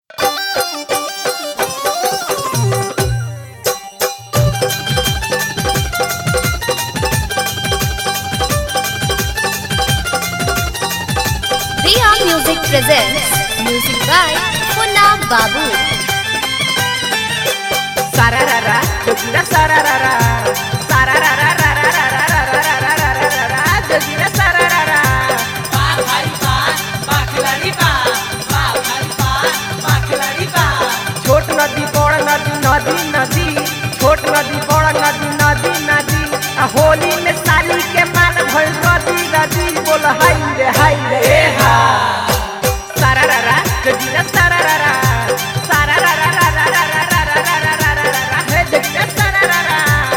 presents music by Punna Babu. Sararara, jogira sararara. Sarararararararararararararararara, jogira sararara. छोट नदी बड़ नदी नदी नदी छोट नदी बड़ नदी नदी नदी आ होली में साली के माल भइल नदी नदी बोल हाय रे हाय रे ए हा सारारारा जगिरा सारारारा सारारारारारारारारारारारारा हे जगिरा सारारारा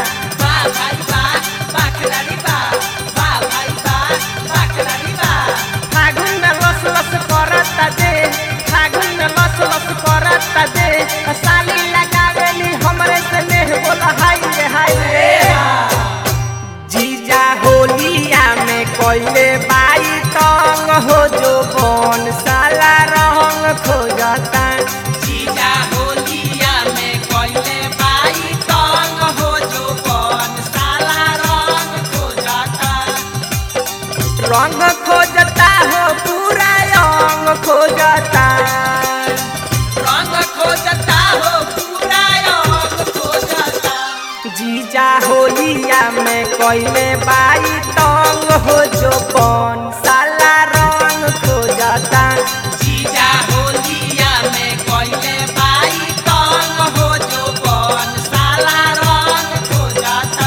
फागुन में लस लस करता दे फागुन में लस लस करता दे आ साली लगावेली हमरे से नेह बोला हाय रे हाय रे जीजा होलिया में कोइले बाई तंग हो जो कौन साला रंग खोजता जीजा होलिया में कोइले बाई तंग हो जो कौन साला रंग खोजता रंग खोजता हो पूरा अंग खोजता रंग खोजता हो पूरा रंग खोजता जीजा होलिया में कोइले बाई तंग हो जो कौन साला रंग खोजता जीजा होलिया में कोइले बाई तंग हो जो कौन साला रंग खोजता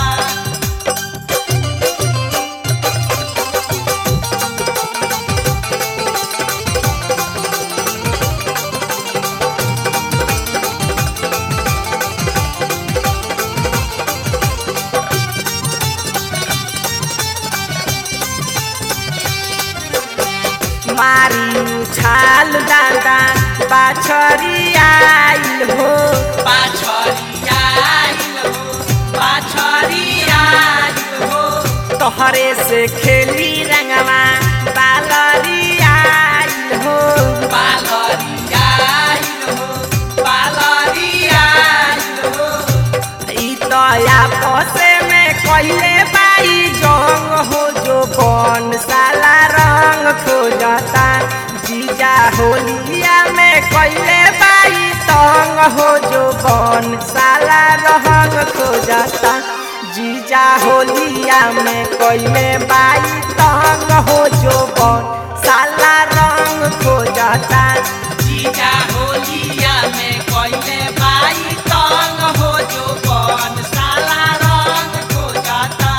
मारी उछाल दादा बाछरी आइल हो पाछरिया आइल हो पाछरिया आइल हो तोहरे से खेली रंगवा बालरी आइल हो पालरिया आइल हो पालरिया आइल हो ई तो आपसे में कहिले बाई जंग हो जो कौन साला रंग खोजता जीजा होलिया में कहिले बाई तंग हो जो कौन साला रंग खोजता जीजा होलिया में कहिले बाई तंग हो जो कौन साला रंग खोजता जीजा होलिया में कोइले बाई तंग हो जो कौन साला रंग खोजता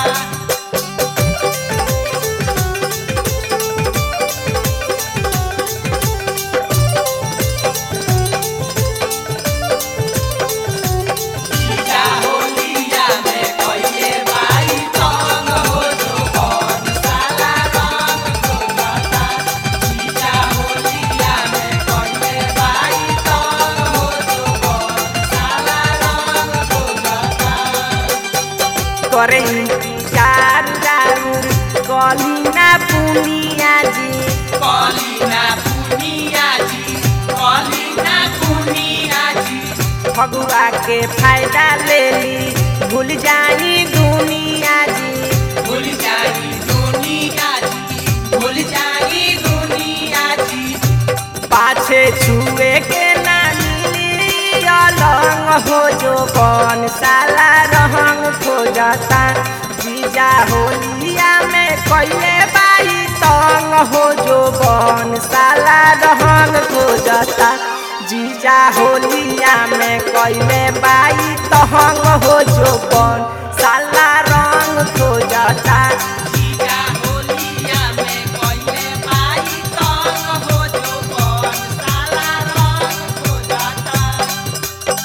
जीजा होलिया में कोइले बाई तंग हो जो कौन साला रंग खोजता जीजा होलिया में कोइले बाई तंग हो जो कौन साला रंग खोजता करे इंतजार राउर कलिना पुनिया जी कलिना पुनिया जी कलिना पुनिया जी फगुआ के फायदा ले ली भूल जाई दुनिया जी भूल जाई दुनिया जी भूल जाई दुनिया जी पाछे छुए के ना मिली अलंग हो जो कौन साला रहंग खोजता जीजा होलिया में कइले बाई तंग हो जो कौन साला रहंग खोजता जीजा होलिया में कइले बाई तहंग हो जो कौन साला रंग खोजता जीजा होलिया में कोइले बाई तंग हो जो कौन साला रंग खोजता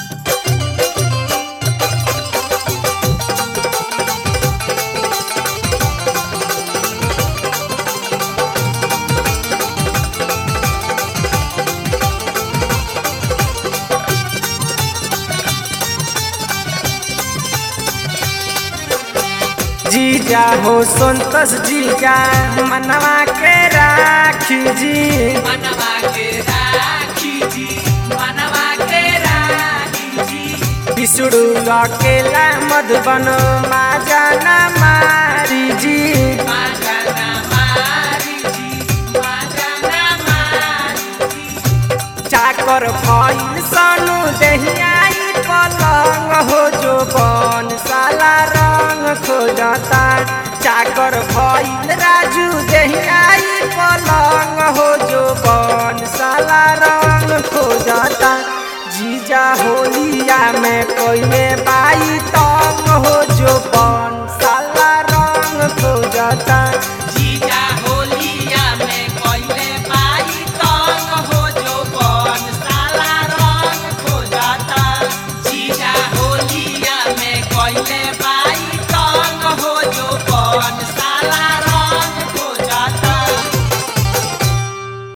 जीजा हो संतोष जीजा मनवा के राखी जी मनवा के राखी जी मनवा विष्णु अकेला मधुबन माजना मारी जी माजना मारी जी माजना मारी चाकर भइल सनु दहियाई पलंग हो जो बन साला रंग खोजता चाकर भइल राजू दहियाई पलंग हो जो बन साला रंग खोजता जीजा होलिया में कोइले बाई तंग हो जो बन साला रंग खोजता जीजा